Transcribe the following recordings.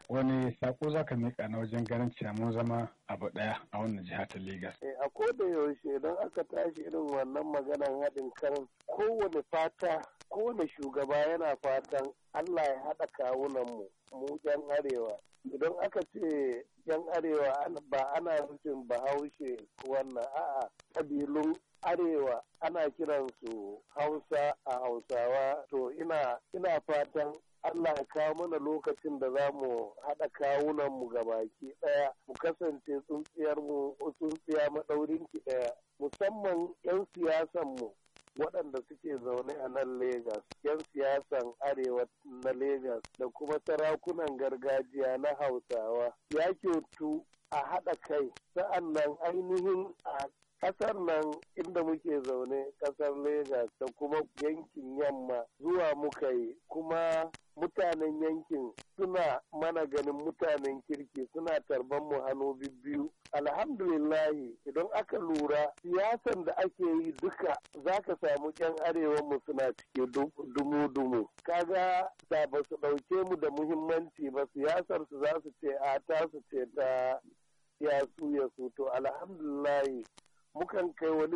wani sako za ka miƙa na wajen ganin cewa mun zama abu ɗaya a wannan jiha ta Legas. a koda yaushe idan aka tashi irin wannan maganan haɗin kan kowane fata kowane shugaba yana fatan Allah ya haɗa kawunan mu mu yan arewa idan aka ce yan arewa ba ana nufin bahaushe wannan a'a ƙabilun arewa ana kiransu hausa a hausawa to ina ina fatan Allah ya kawo mana lokacin da za mu haɗa kawunan mu baki ɗaya mu kasance tsuntsiyar mu tsuntsiya maɗaurin ki ɗaya musamman 'yan siyasan mu waɗanda suke zaune a nan Legas, 'yan siyasan arewa na Legas da kuma sarakunan gargajiya na Hausawa ya kyautu a haɗa kai sa'an nan ainihin a kasar nan inda muke zaune kasar Legas da kuma yankin yamma zuwa muka yi kuma mutanen yankin suna mana ganin mutanen kirki suna tarban mu hannu biyu alhamdulillahi idan aka lura siyasan da ake yi duka za ka samu yan arewa mu suna cike dumu-dumu kaga da ba su ɗauke mu da muhimmanci ba siyasar su za su ce a ta su ce ta yasu ya su to alhamdulillahi mukan kai wani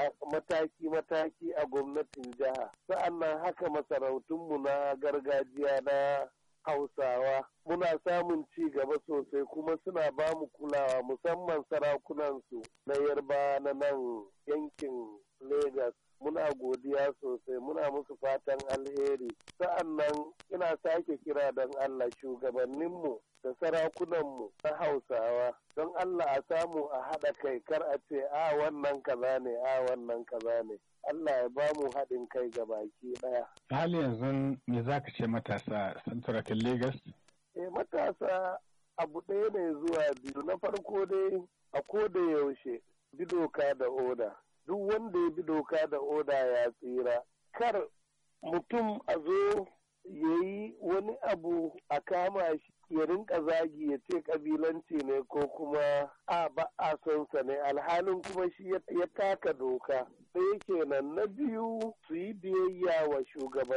mataki-mataki a gwamnatin jiha sa'annan haka masarautunmu na gargajiya na hausawa muna samun ci gaba sosai kuma suna ba mu kulawa musamman sarakunansu na yarba na nan yankin Legas. muna godiya sosai muna musu fatan alheri sa'annan ina sake kira don Allah shugabanninmu da sarakunanmu na hausawa don Allah a samu a haɗa kai kar a ce a wannan kaza ne a wannan kaza ne Allah ya ba mu haɗin kai ga baki ɗaya. hali yanzu me za ka ce matasa santurakin Legas? Eh matasa abu ɗaya ne zuwa biyu na farko dai a ko da yaushe bi doka da oda. duk wanda ya bi doka da oda ya tsira kar mutum a zo ya yi wani abu a kama shi ya rinka zagi ya ce kabilanci ne ko kuma a ba a son sa ne alhalin kuma shi ya taka doka sai kenan na biyu su yi biyayya wa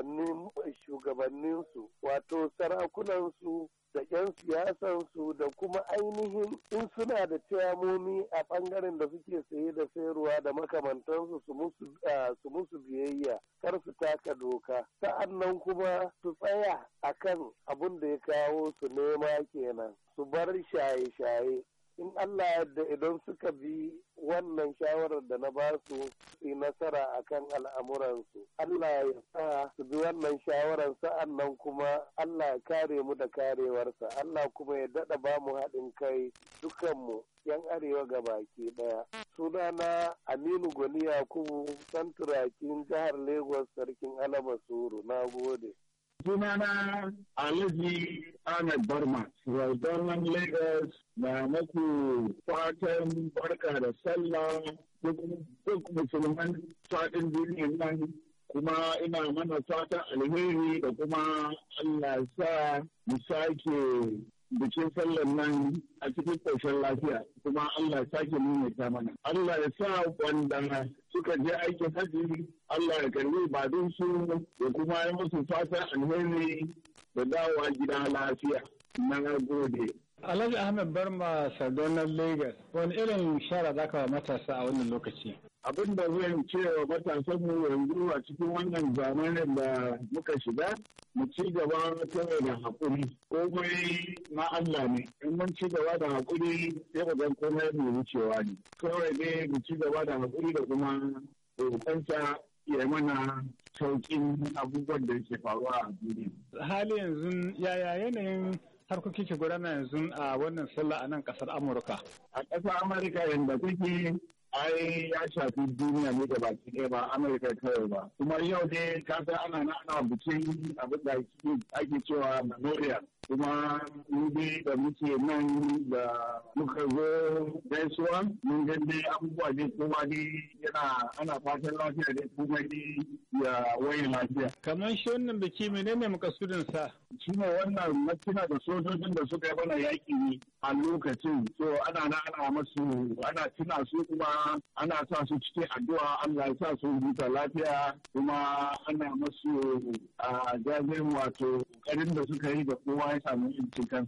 shugabanninsu wato sarakunansu da 'yan siyasansu da kuma ainihin in suna da ciyamomi a ɓangaren da suke saye da sayarwa da makamantansu su musu biyayya kar su taka doka sa'annan kuma su tsaya akan abin da ya kawo su nema kenan su bar shaye-shaye in Allah yadda idan suka bi wannan shawarar da na ba su yi nasara akan al'amuransu Allah ya sa su bi wannan shawarar sa'an nan kuma Allah ya kare mu da karewarsa Allah kuma ya daɗa ba mu haɗin kai dukanmu yan arewa ga baki ɗaya sunana Aminu Gwani Yakubu santurakin jihar Lagos sarkin Alaba Suru na gode. sunana Alhaji Ahmed Barma, Raudonan Lagos na maku fatan barka da sallah duk musulman fatan duniya nan kuma ina mana fatan alheri da kuma Allah sa mu sake bikin sallan nan a cikin ƙarshen lafiya kuma Allah sake maimaita mana. Allah ya sa wanda suka je aikin hajji Allah ya karbi badun su da kuma yi musu fatan alheri da dawowa gida lafiya. Na gode. Alhaji Ahmed Barma Sardonar Lagos, wani irin shara za ka wa matasa a wannan lokaci? abin da zan ce wa matasanmu yanzu a cikin wannan zamanin da muka shiga mu ci gaba kawai da haƙuri komai na Allah ne in mun ci gaba da haƙuri sai ka gan komai mai wucewa ne kawai ne mu ci gaba da haƙuri da kuma roƙonsa ya mana sauƙin abubuwan da ke faruwa a duniya. Hali yanzu yaya yanayin harkoki ke gudana yanzu a wannan sallah a nan ƙasar Amurka? A ƙasar Amurka yadda kuke ai ya shafi duniya ne da baki ɗaya ba amurka kawai ba kuma yau ne kasa ana na ana bikin abin da ake cewa memorial kuma ni da muke nan da muka zo gaisuwa mun ga dai abubuwa ne kuma ne yana ana fatan lafiya ne kuma ne ya waye lafiya kamar shi wannan biki menene makasudin sa shi ne wannan makina da sojojin da suka yi mana yaƙi ne a lokacin so ana na ana masu ana tuna su kuma ana sa su cikin addu'a Allah ya sa su huta lafiya kuma ana masu a jajin wato ƙoƙarin da suka yi da kowa ya samu incin